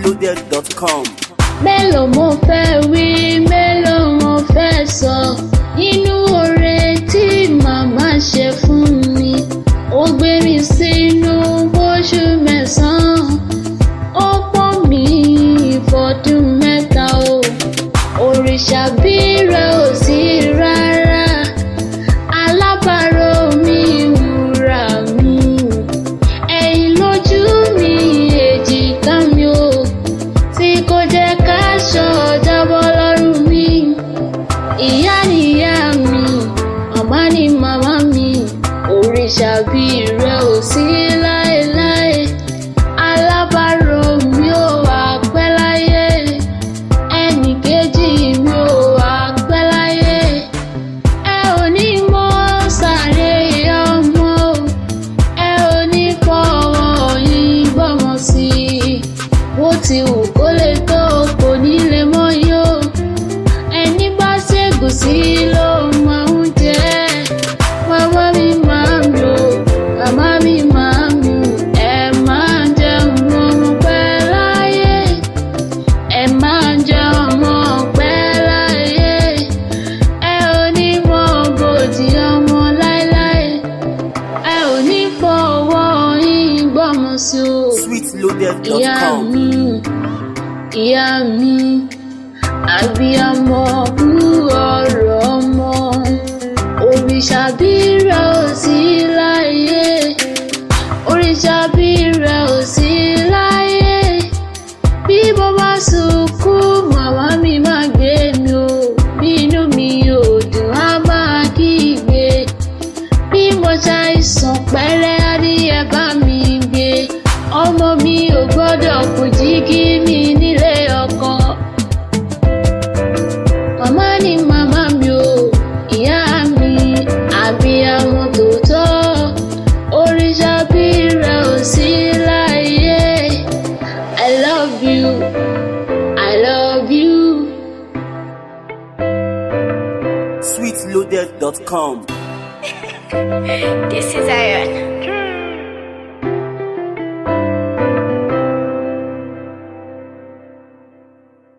sweetloaded.com. mélòó mo fẹ́ wí mélòó mo fẹ́ sọ nínú oore tí màmá ṣe fún mi ó gbé mi sínú bóṣù mẹ́sàn-án ó pọ́n mi fọdún mẹ́ta o òrìṣà bí rẹ̀ ò sí rárá alábàárò mi wúrà mi ẹ̀yìn lójú mi èjìká mi o tí kò jẹ́ káṣọ jábọ́ lọ́rùn mi. Ìyá nìyá mi, màmá ni màmá mi, òrìṣà bí rẹ̀ ò sí láéláé. Alábàárò mi ò wá pẹ́ láyé, ẹnì kejì mi ò wá pẹ́ láyé. Ẹ ò ní mọ sáré ọmọ o, ẹ ò ní fọwọ́ yín gbọ́mọ sí i bó ti wù kó lè tó kò ní lè mọ yó ẹni bá ṣègùn sí ló máa ń jẹ màmá mi máa ń lò màmá mi máa ń lò ẹ máa jẹun ọmọ pẹ́ láyé ẹ máa jẹun ọmọ pẹ́ láyé ẹ ò ní mọ bòdì ọmọ láéláé ẹ ò ní fọwọ́ yín gbọ́mọ sí o ìyá sweetloaded.com. mi ìyá mi àbíyamọ kú ọ̀rọ̀ ọmọ òrìṣà bírà ò sí láyé òrìṣà bírà ò sí láyé bí mo bá sunkún màmá mi máa gbé mi o bí inú mi ò dùn á máa kígbe bí mo ṣàìsàn pẹ́rẹ́ adìyẹ bá mi gbé ọmọ mi ò gbọ́dọ̀ kù jígí mi nílé ọkọ. màmá ni màmá mi o ìyá mi àbíyamọ tòótọ́ òrìṣà bí rẹ̀ ò sí láyé i love you i love you. sweetloaded.com. This is Iron.